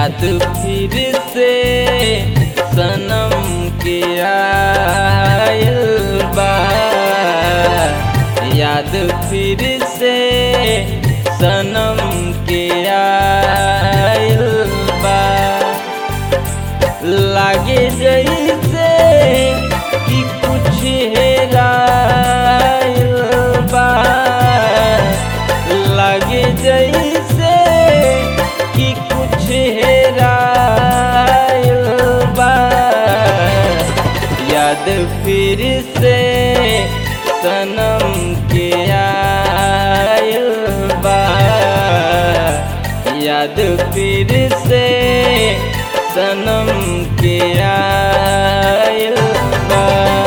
याद फिर से सनम के आयल बा याद फिर से सनम के आयल बा लागे जैसे कि कुछ हेरायल बा लागे जैसे कि कुछ हेरायल बा याद फिर से सनम के आयल बा याद फिर से सनम के आयल बा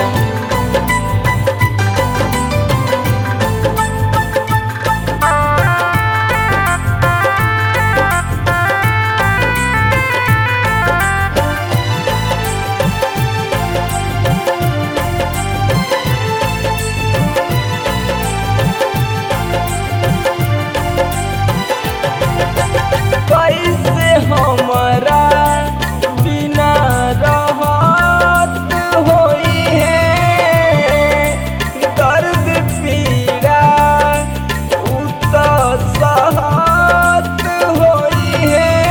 कैसे हमारा बिना रहत होई है दर्द पीड़ा उ तो सहत होई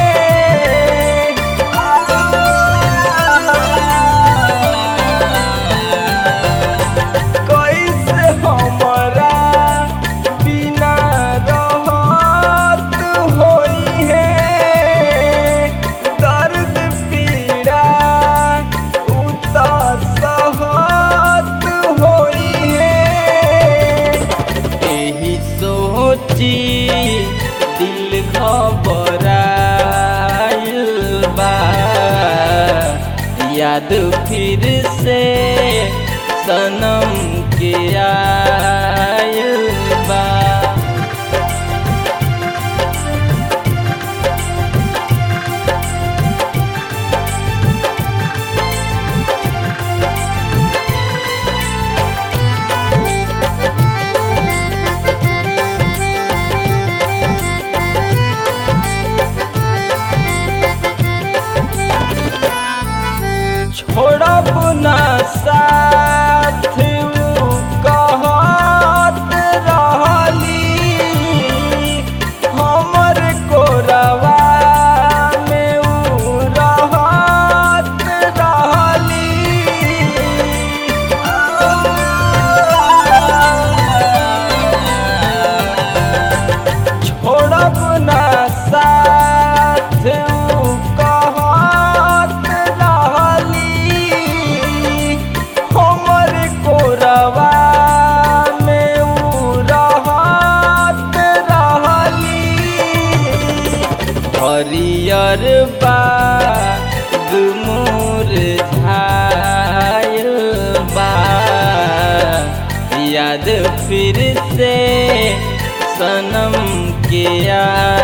है कैसे हमारा बिना रहत होई है दर्द पीड़ा उतर सहत होई है एही सोची दिल घबराइल बा याद फिर से सनम के आयल बा छोड़ब ना साथ उ कहत रहली हमर कोरवा में उ रहत रहली छोड़ब ना साथ उ कहत रहली हमर कोरवा में उ रहत रहली हरियर बाग मोर झायल बा याद फिर से सनम के आ